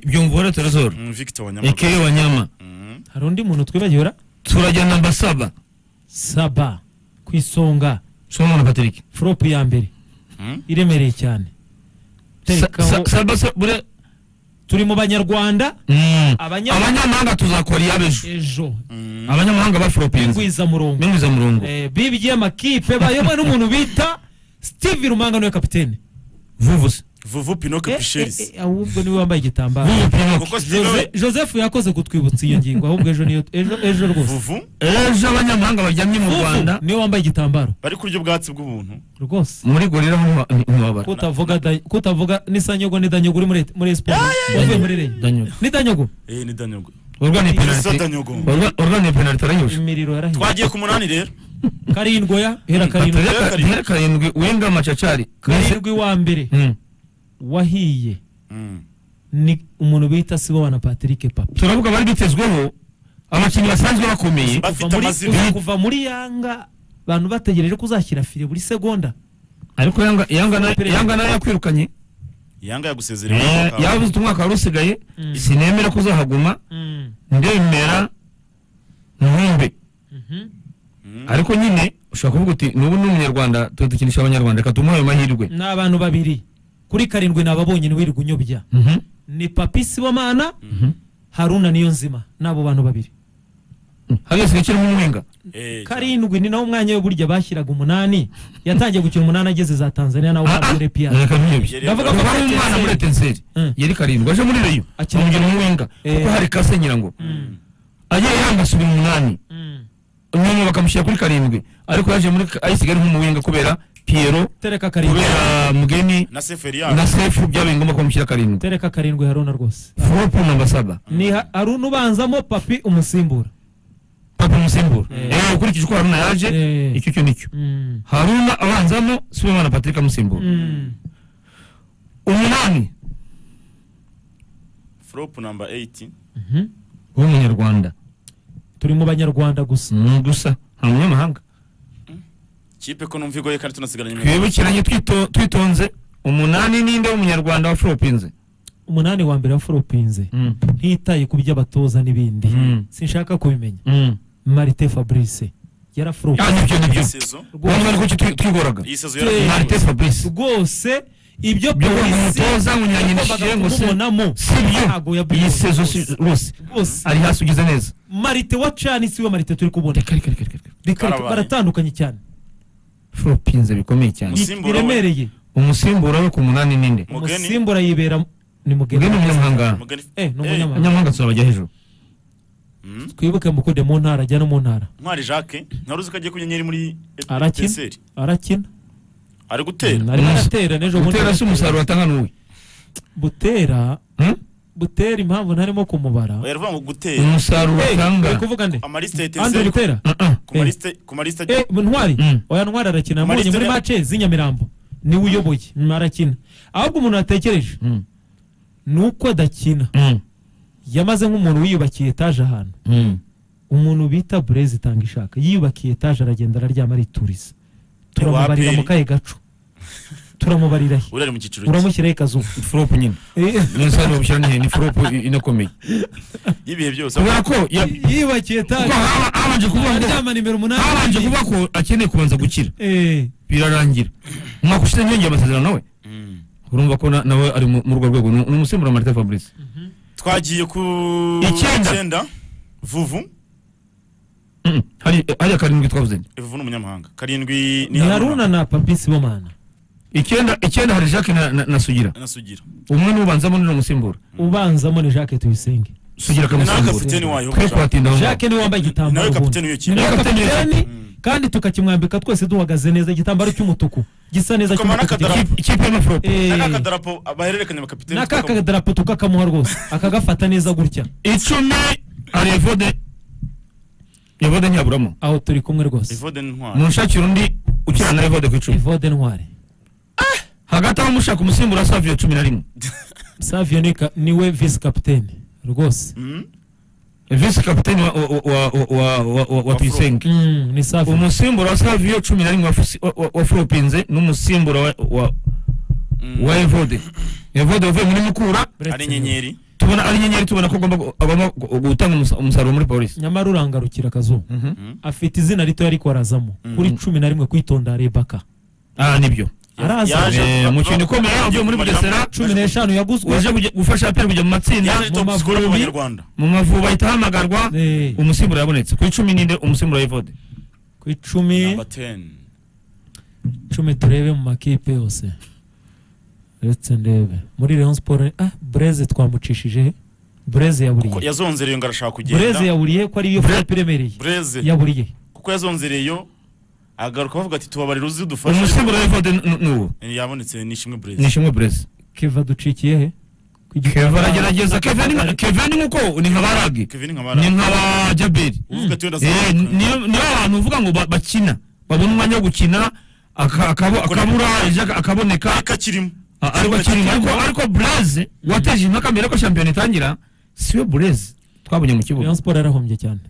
byumva uwaratorozora Victor Wanyamaguru ekeyo wanyama Mhm. hari undi muntu twibagiwe turajyana mbasaba saba ku isonga soma na patrick foropu ya mbere Mhm. iremereye cyane Sa- terekaho sa- saba saba bure turi mu banyarwanda Mm. Abanya- abanyamahanga tuzakora iyabejo ejo Mhm. abanyamahanga baforopinze ingwiza murongo mbimuza murongo Eh, bibye amakipe bayobowe n'umuntu bita steve rumanga niwe kapitene vuvuse vuvu pinoke Eh, pisheris eh, eh, ahubwo niwe wambaye igitambaro vuvu kuko pinoke Jose- sinowe joseph yakoze kutwibutsa iyo ngingo ahubwo ejo niyo ejo ejo rwose vuvu ejo abanyamahanga baryamye mu Fufu rwanda niwe wambaye igitambaro bari kurya ubwatsi bw'ubuntu rwose muri gorira ntiwa- nti- ntiwabara kutavuga da- kutavuga n'isanyogo n'idanyogo uri muri muri siporo uvuye muri reyo danyogo n'idanyogo eh ni danyogo urwa ni Isa penalty danyogo Urwa- urwa ni penalty arayoshe imiriro yarahiye twagiye ku munani rero karindwi oya hera karindwi Hera Patrick- karindwi. Hera karindwi wenga macacari karindwi wa mbere Mm. wahiye Mhm. ni umuntu bita sibo na patrick papa turavuga bari bitezweho abakinnyi basanzwe bakomeye kuva bafite muri, amazina kuva- kuva muri yanga abantu bategereje ko uzashyira fire buri segonda ariko yanga yanga na- yanga nayo yakwirukanye yanga yagusezerewe Eh, yaba uzi umwaka wari usigaye Mm. sinemera ko uzahaguma ndemera ntumbe ariko nyine ushobora kuvuga uti nubu ni umunyarwanda tuba dukinisha abanyarwanda reka tumuhe ayo mahirwe ni abantu babiri kuri karindwi ni ababonye wirirwa unyobya Mhm. ni papi sibomana Mhm. haruna niyo nzima ni abo bantu babiri Mm. hariya usigaye ukirimo umwenga Eh, karindwi ni nawo mwanya we burya bashyiraga umunani yatangiye gukina umunani ageze za tanzania nawe Ah, ah. ntabwo repiya reka ntiyobye Yari- ndavuga ko kuva ari umwana muri etenseri Mm. yari karindwi aje muri reyo Akina- amubwira umwenga Eh. kuko hari kase nyirango agiye yanga asubira umunani nyuma bakamushyira kuri karindwi ariko yaje muri ayisigaye ari nk'umuwenga kubera piyero tereka karindwi kubera mugeni na seferi na yabo sefu byabaye ngombwa kumushyira karindwi tereka karindwi haruna rwose foropu namba saba ni Ha- haruna ubanzamo papi umusimbura papa umusimbura Eh. eh ukurikije uko haruna yaje Eh. icyo cyo nicyo Mm. haruna abanzamo sibimana patrick amusimbura Mm. umunani frop number 8 Mhm. w'umunyarwanda turi mu banyarwanda gusa ni gusa nta munyamahanga kipe ko numva igoye kandi tunasigaranye imikino. twibukiranye twito- twitonze umunani ninde w'umunyarwanda wa foropinze umunani wa mbere wa foropinze ntitaye ku by'abatoza n'ibindi Mm. sinshaka kubimenya marite fabrice Ah, yarafurupinze nibyo nibyo iyi sezo wanyuma ariko icyo twi- twigoraga iyi sezo Eh. marite yarafunguwe fabrice rwose ibyo Byo kwanga umutoza, unyanyina yagombaga ishirengo se. kumubonamo sibyo ntago iyi yabyumvise sezo rwose. si- rwose rwose ari hasi ugeze neza marite wacanitse we marite turi kubona reka reka reka reka Reka- reka, Karabaye. baratandukanye cyane foropinze bikomeye cyane Ni- Umusimbura we. biremereye umusimbura we ku munani ninde Mugeni. umusimbura yibera ni ubwe ni mugeni umunyamahanga Mugani- Eh, ni Eh, umunyamahanga. abanyamahanga tuzabajya hejuru mhm. twibuke mukude mu ntara ajya no mu ntara ntwari jacques ntaruzi uzi ko agiye kunyenyeri muri arakina Etincelle. arakina ari gutera arimo Umus- aratera n'ejo bundi gutera si umusaruro atanga n'uwe butera Hmm? butera impamvu ntarimo kumubara oya ruvuga ngo gutera umusaruro atanga uri kuvuga nde amaliste ya andi etincelle butera Uh-uh. ku malisite ku malisite Eh, ntwari Mm. oya ntwari arakina Amaliste mbonye muri ya- mace z'inyamirambo niwe uyoboye Mm, arakina ahubwo umuntu yatekereje Mm. ni uko adakina Mm. yamaze nk'umuntu wiyubakiye etaje ahantu Mm. umuntu bita burezi itanga ishaka yiyubakiye etaje aragenda araryama arituriza turamubarira Ewaperi. mu kahe gacu turamubarira he urari mu cyiciro cye. uramushyiraho ikazuba foropu nyine Eh, ni umusaruro bushyira n'ihe ni foropu i- inakomeye y'ibihe byose kubera ko ya- yiyubakiye kuko etaje haba- habanje kuvuga ngo aryama nimero umunani habanje kuvuga ko akeneye kubanza gukira Eh, birarangira umwaka ushize ntiyongeye amasezerano nawe Mhm. urumva ko na- nawe ari mu- muri urwo rwego ni ni umusimbura marite fabrice twagiye ku Icyenda. icyenda vuvu Mm. hari hariya karindwi twavuze Eh, vuvu ni umunyamahanga karindwi ni haruna na papi sibomana icyenda icyenda hari jacques na- na na sugira na sugira umwe n'ubanzamo ni umusimbura ubanzamo ni jacques tuyisenge sugira nawe akamusimbura kapiteni wayo twe kuhatinda aho ngaho. jacques niwe wambaye igitambaro nawe ubundi. kapiteni w'iyo ni kipe nawe Kapiteni kapiteni kandi tukakimwambika twese duhagaze neza igitambaro cy'umutuku gisa neza Tukama cy'umutuku n'akadarapo. Ikipe- ikipe y'amaforopo Eh, n'aka kadarapo bahererekanya abakapiteni n'aka kadarapo tukakamuha rwose akagafata neza gutya icumi hari evode evode ntiyaburamo aho turi kumwe rwose evode n'intwari munshakira undi ukina na evode ku icumi evode ntwari hagati aho mushaka umusimbura saviyo cumi na rimwe savio ni ka- niwe visi kapiteni rwose Mhm. visi kapiteni wa- wa- wa- wa- wa- wa- wa- wa tuyisenge Mm, ni savio umusimbura wa saviyo cumi na rimwe wa Fusi- wa- wa- wa furopinze n'umusimbura wa- wa- Mhm. wa evode evode wavuye muri mukura ari inyenyeri tubona ari inyenyeri tubona ko agomba gu- agomba gu- gutanga umusa- umusaruro muri polisi nyamara urangarukira akazuba Mhm. Mhm. afite izina rito ariko arazamo Mm. kuri cumi na rimwe kwitonda rebaka ah nibyo araza Yaje- Eh, umukinnyi ukomeye uvuye muri bugesera cumi n'eshanu yaguzwe waje kujya- gufasha aperi kujya mu matsinda yaje mu top scorer Mavubi. w'abanyarwanda mu Mavubi ahita ahamagarwa Eh, umusimbura yabonetse ku icumi ninde umusimbura w'ivode ku icumi number 10 icumi turebe mu makipe yose uretse ndebe muri Rayon Sport ah Breze twamucishije he? Breze Kuko yaburiye yazonzereyo ngo arashaka Breze kugenda yaburiye ko ariyo frappe iremereye bureze yaburiye kuko yazonzereyo agaruka bavuga ati tubabarira uzi dufashe umusimbura w'ivode ni uwo yabonetse nishimwe bureze ni ishimwe burezi Keva ducikiye he Ku giti- keva aragerageza keva ni nka- keva ni nkuko ni nka baragi kevin ni nkabara nka ba jaberi uvuga ati wenda Eh, azagaruka. niyo niyo abantu uvuga ngo ba- bakina babona umwanya wo gukina aka- akabo- akabura ejo aka- akaboneka ariko akirimo Ah, ariko akiri ariko ariko burezi wateje impaka mbere ko shampiyona itangira siwe burezi twabonye mu kibuga Rayon Sport yarahombye cyane